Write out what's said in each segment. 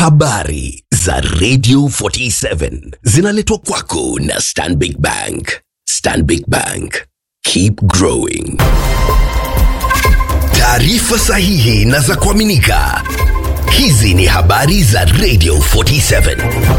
Habari za Radio 47 zinaletwa kwako na Stanbic Bank. Stanbic Bank. Keep growing. Taarifa sahihi na za kuaminika. Hizi ni habari za Radio 47.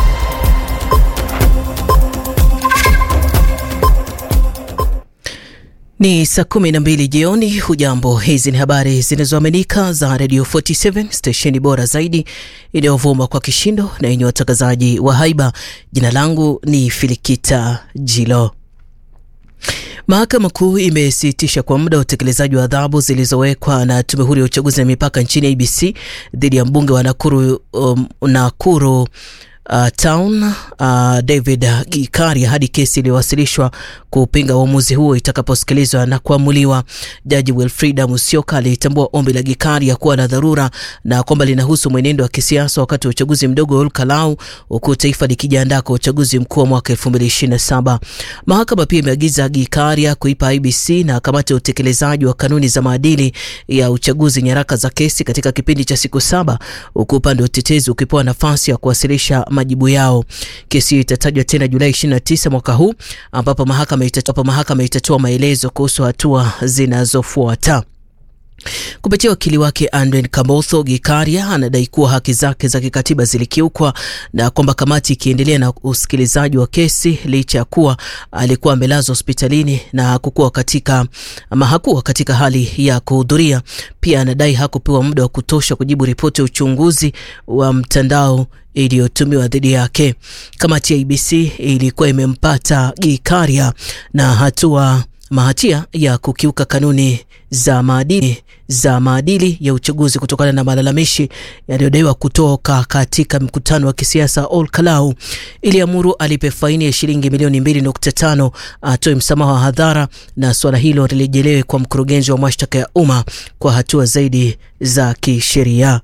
Ni saa kumi na mbili jioni. Hujambo, hizi ni habari zinazoaminika za Radio 47 stesheni bora zaidi inayovuma kwa kishindo na yenye watangazaji wa haiba. Jina langu ni Filikita Jilo. Mahakama Kuu imesitisha kwa muda utekelezaji wa adhabu zilizowekwa na Tume Huru ya Uchaguzi na Mipaka nchini IBC dhidi ya mbunge wa Nakuru, um, Nakuru Uh, town uh, David Gikaria hadi kesi iliyowasilishwa kupinga uamuzi huo itakaposikilizwa na kuamuliwa. Jaji Wilfrida Musyoka alitambua ombi la Gikaria kuwa la dharura na kwamba linahusu mwenendo wa kisiasa wakati wa uchaguzi mdogo wa Olkalau, huku taifa likijiandaa kwa uchaguzi mkuu wa mwaka 2027. Mahakama pia imeagiza Gikaria kuipa IBC na kamati ya utekelezaji wa kanuni za maadili ya uchaguzi nyaraka za kesi katika kipindi cha siku saba, huku upande wa utetezi ukipewa nafasi ya kuwasilisha majibu yao. Kesi hiyo itatajwa tena Julai 29 mwaka huu ambapo mahakama itatoa mahakama itatoa maelezo kuhusu hatua zinazofuata. Kupitia wakili wake Andren Kamotho, Gikaria anadai kuwa haki zake za kikatiba zilikiukwa na kwamba kamati ikiendelea na usikilizaji wa kesi licha ya kuwa alikuwa amelazwa hospitalini na hakukuwa katika ama hakuwa katika hali ya kuhudhuria. Pia anadai hakupewa muda wa kutosha kujibu ripoti ya uchunguzi wa mtandao iliyotumiwa dhidi yake. Kamati ya IBC ilikuwa imempata Gikaria na hatua mahatia ya kukiuka kanuni za maadili za maadili ya uchaguzi kutokana na malalamishi yaliyodaiwa kutoka katika mkutano wa kisiasa Olkalau. Iliamuru alipe faini ya shilingi milioni 2.5, atoe msamaha wa hadhara na suala hilo lirejelewe kwa mkurugenzi wa mashtaka ya umma kwa hatua zaidi za kisheria.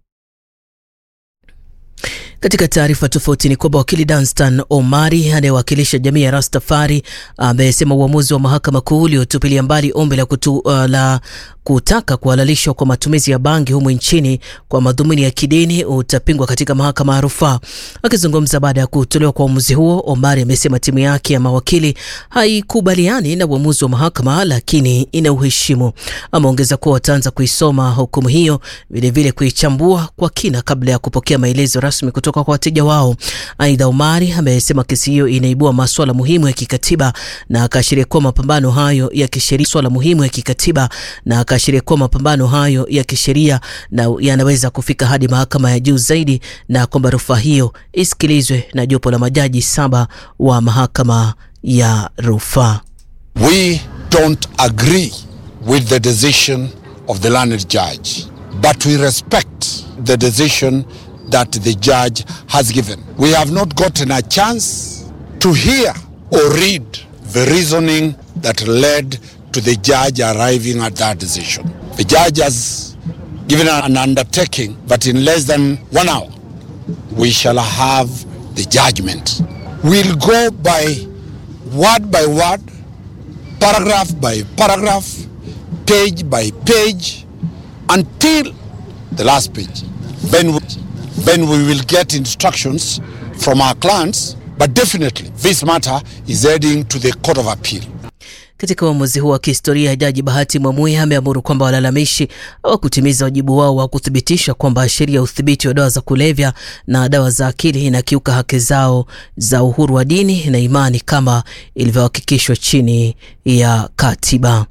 Katika taarifa tofauti ni kwamba wakili Danstan Omari anayewakilisha jamii ya Rastafari amesema uamuzi wa mahakama kuu uliotupilia mbali ombi la, kutu, uh, la kutaka kuhalalishwa kwa matumizi ya bangi humu nchini kwa madhumuni ya kidini utapingwa katika mahakama ya rufaa. Akizungumza baada ya kutolewa kwa uamuzi huo, Omari amesema timu yake ya mawakili haikubaliani na uamuzi wa mahakama, lakini ina uheshimu. Ameongeza kuwa wataanza kuisoma hukumu hiyo, vilevile kuichambua kwa kina kabla ya kupokea maelezo rasmi kutoka kwa wateja wao. Aidha, Omari amesema kesi hiyo inaibua maswala muhimu ya kikatiba na akaashiria kuwa mapambano hayo ya kisheria swala muhimu ya kikatiba na akaashiria kuwa mapambano hayo ya kisheria na yanaweza kufika hadi mahakama ya juu zaidi na kwamba rufaa hiyo isikilizwe na jopo la majaji saba wa mahakama ya rufaa. We don't agree with the decision of the learned judge, but we respect the decision that the judge has given. We have not gotten a chance to hear or read the reasoning that led to the judge arriving at that decision. The judge has given an undertaking that in less than one hour we shall have the judgment. We'll go by word by word, paragraph by paragraph, page by page until the last page. Then we, then we will get instructions from our clients, but definitely this matter is heading to the Court of Appeal. Katika uamuzi huo wa kihistoria, Jaji Bahati Mwamuye ameamuru kwamba walalamishi hawakutimiza wajibu wao wa kuthibitisha kwamba sheria ya udhibiti wa dawa za kulevya na dawa za akili inakiuka haki zao za uhuru wa dini na imani kama ilivyohakikishwa chini ya katiba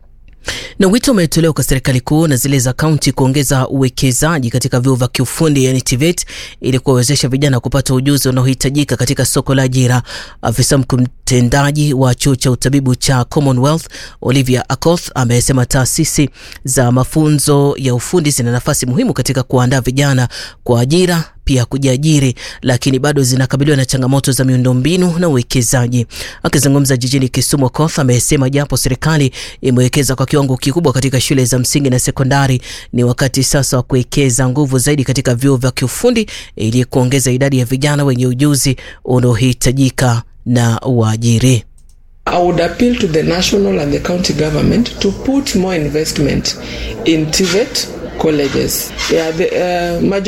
na wito umetolewa kwa serikali kuu na zile za kaunti kuongeza uwekezaji katika vyuo vya kiufundi yani TVET ili kuwawezesha vijana kupata ujuzi unaohitajika katika soko la ajira. Afisa mkuu mtendaji wa chuo cha utabibu cha Commonwealth Olivia Akoth amesema taasisi za mafunzo ya ufundi zina nafasi muhimu katika kuandaa vijana kwa ajira pia kujiajiri, lakini bado zinakabiliwa na changamoto za miundombinu na uwekezaji. Akizungumza jijini Kisumu, Okoth amesema japo serikali imewekeza kwa kiwango kikubwa katika shule za msingi na sekondari, ni wakati sasa wa kuwekeza nguvu zaidi katika vyuo vya kiufundi ili kuongeza idadi ya vijana wenye ujuzi unaohitajika na waajiri. I would appeal to the national and the county government to put more investment in TVET colleges. Yeah, the, uh,